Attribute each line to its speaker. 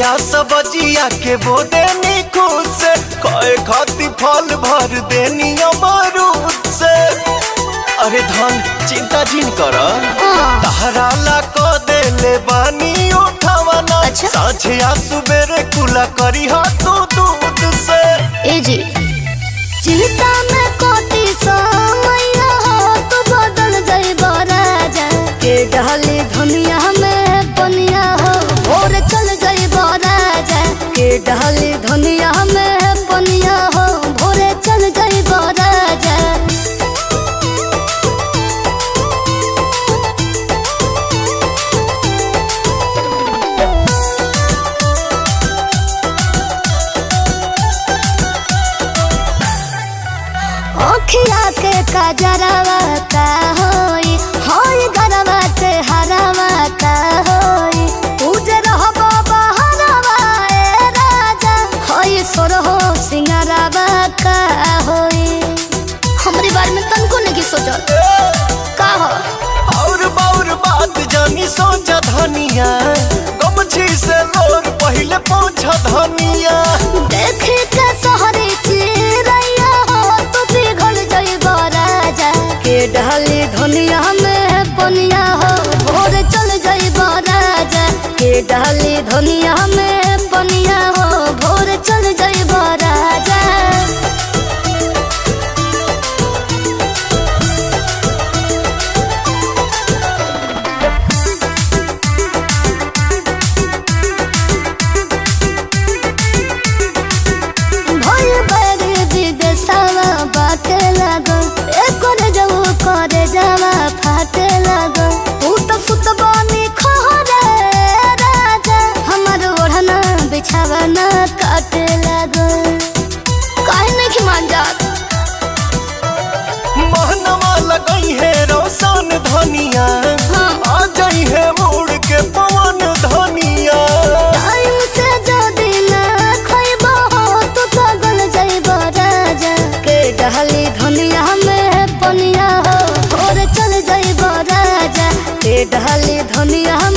Speaker 1: सजिया सबजिया के बोदे नी खुद से कहे खाती फल भर देनी अमरूद से अरे धन चिंता जिन कर तहरा ला को देले बानी उठावना
Speaker 2: अच्छा।
Speaker 1: साझे आ सुबेरे कुला करी हा तू दूध से
Speaker 2: ए जी चिंता में कोटी समैया हो तू बदल जाई राजा के डहली धनिया में बनिया हो भोर चल जाई राजा के डहली धनिया में बनिया हो भोरे चल जाई राजा ओखिया के कजरवा का होई होई गरवा के हरवा का होई उजर हो बाबा हरवा ए राजा होई सोरहो सिंगारवा का होई हमरी बारे में तनको नहीं सोचल का हो
Speaker 1: और बाउर बात जानी सोचा धनिया गमछी से लोर पहले पहुंचा धनिया
Speaker 2: देख के सहरी चिरैया हो तू पिघल जइबो राजा के ढाली धनिया में पनिया हो भोर चल जइबो राजा के ढाली धनिया में पनिया हो भोर चल जइबो राजा भोल बड़ी विदेशवा बाटे लागो एकर जऊ करे जावा फाटे लागो तू तो सुत बनी खहरे राजा हमर ओढ़ना बिछावना काटे लागो काहे नहीं मान जात
Speaker 1: महनवा लगई है रोशन धनिया
Speaker 2: हाँ।
Speaker 1: आ जाई है मोड़ के पवन धनिया
Speaker 2: टाइम से जदी ना खइबो तू पागल जइबो राजा के डहली धनिया में पनिया हो और चल जइबो राजा के डहली धनिया